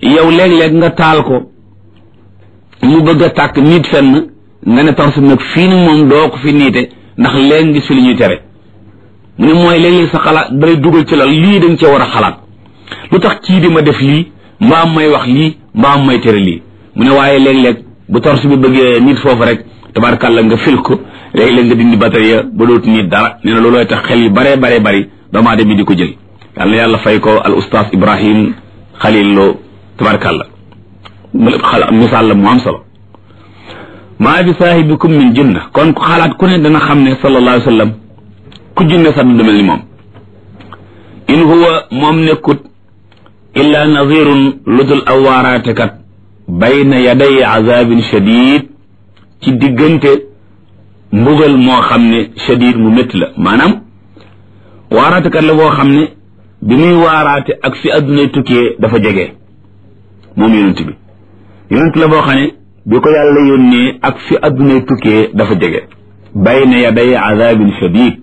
yow léeg-léeg nga taal ko mu bëgg a tàkk nit fenn nga ne torse bi nag fii ni moom doo ko fi niite ndax léegi gis fi li ñuy tere mu ne mooy léeg-léeg sa xalaat dalay dugal ci la lii dañ cee war a xalaat lu tax kii di ma def lii mbaam may wax lii mbaam may tere lii mu ne waaye léeg-léeg bu torse bi bëggee nit foofu rek tabarkàlla nga fil ko léeg-léeg nga dindi batterie ba dootu nit dara nee na loolooy tax xel yi baree baree bari doomaa dem bi di ko jël yàlla yàlla fay ko al oustaz ibrahim xalil loo tabarkàlla misaal la mu am solo maa bi saahibikum min jinna kon ku xalaat ku ne dana xam ne sallallahu alayhi wa sallam ku jinne sax du mel ni moom in huwa moom nekkut illa nazirun ludul aw waaraatekat bayna yaday azabin shadid ci diggante mbugal moo xam ne shadid mu métti la maanaam waaraatekat la boo xam ne bi muy waaraate ak fi addunay tukkee dafa jege moom yonent bi yonent la boo xam ne bi ko yàlla yónnee ak fi addunay tukkee dafa jege bayna yaday azabin shadid